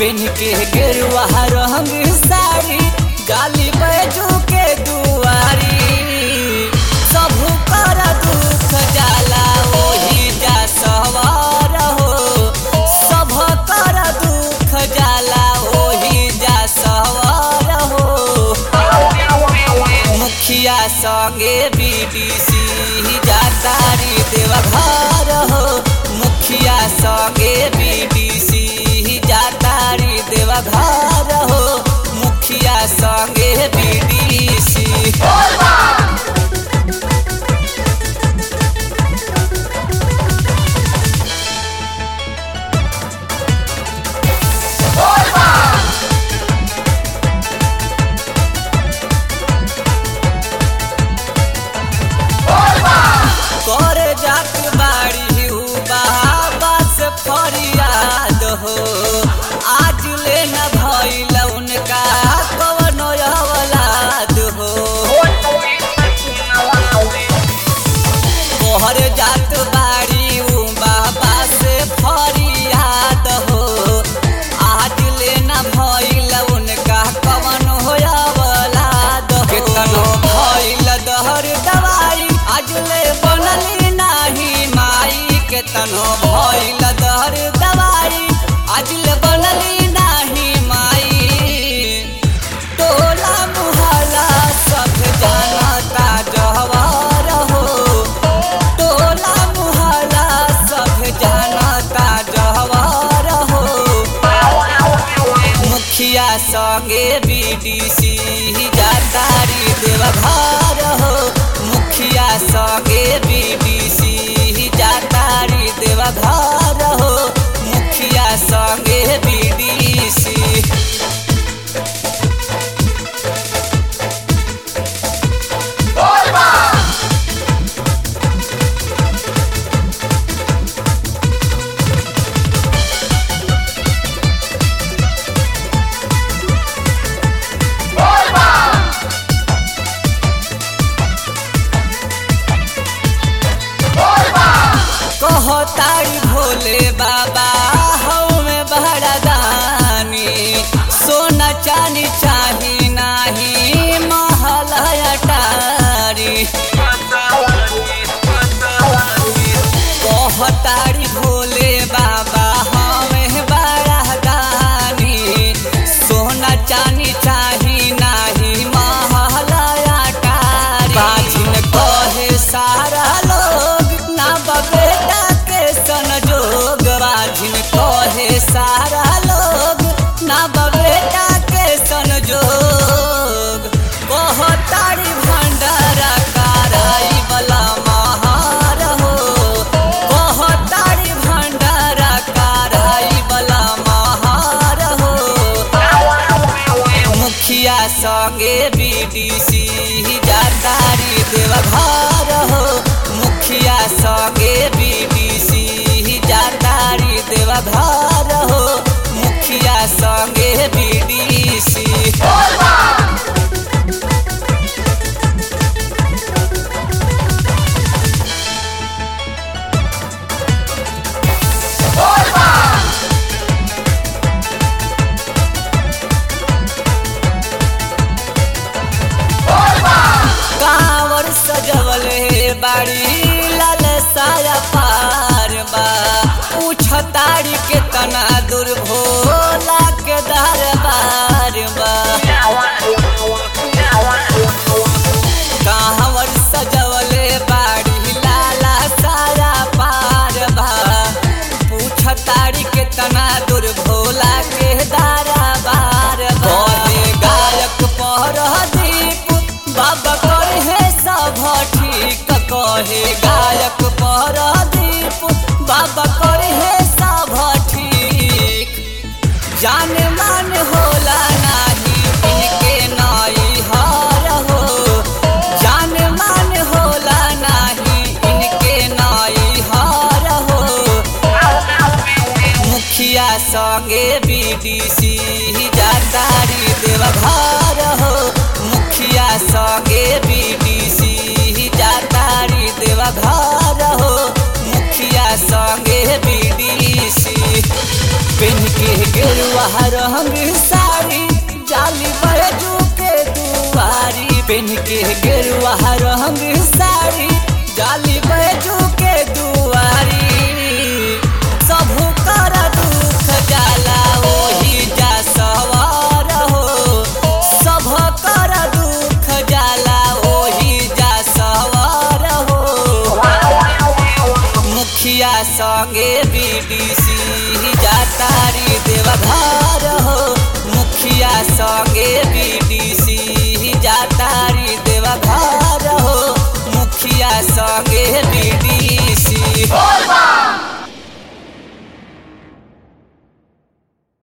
PAN के गेरुआ रंग साड़ी गाली बैजू के दुआरी सब कर दुख जाला ओही जा सवार हो सब कर दुख जाला ओही जा सवार हो मुखिया संगे बीडीसी जातारी देवघर हो मुखिया संगे बीडीसी जातारी देवघर हो मुखिया संगे बीडीसी कर जात बाड़ी हु बाबा से फरियाद हो आज ले न भइल उनका कवनो औलाद हो कोहर जात बाड़ी उ बाबा से फरियाद हो आज ले न भइल उनका कवनो औलाद हो केतनो भइल दहर दवाई आज ले बनली नाही माई केतनो भइल दहर दवाई आज ले बनली नाही माई टोला मुहल्ला सब जानता जहवार हो टोला मुहल्ला सब जानता जहवार हो मुखिया संगे बीडीसी जातारी देवघर हो मुखिया संगे बीडीसी जातारी देवघर हो मुखिया संगे बीडीसी कहतारी भोले बाबा हमें बड़ा दानी सोना चानी चाही नाही महल अटारी कहतारी भोले बाबा हमें बड़ा दानी सोना चानी चाही नाही महल अटारी बाजिन कहे सारा लोग ना बेटा के संजोग बाजिन कहे सारा लोग ना बेटा के संजोग कहतारी भंडारा कराई बला महार हो कहतारी भंडारा कराई बला महार हो मुखिया संगे बीडीसी जातारी देवघर हो मुखिया संगे बीडीसी जातारी देवघर हो मुखिया संगे बीडीसी कांवर सजवले बाड़ी लाल साया पार बा पूछताड़ी के तना दूर भोला के दरबार बा कांवर सजवले बाड़ी लाला साया पार बा पूछताड़ी के तना दूर भोला के दरबार बा कहे गायक पर दीप बाबा करे है सब ठीक कहे गायक पर दीप बाबा करे है सब ठीक पेन के गेरुआ रंग साड़ी जाली बैजू के दुआरी पेन के गेरुआ रंग साड़ी जाली बैजू के दुआरी सबहु कर दुख जाला ओही जा सवार हो सभ कर दुख जाला ओही जा सवार हो मुखिया संगे बीडीसी जातारी देवघर हो मुखिया संगे बीडीसी जातारी देवघर हो मुखिया संगे बीडीसी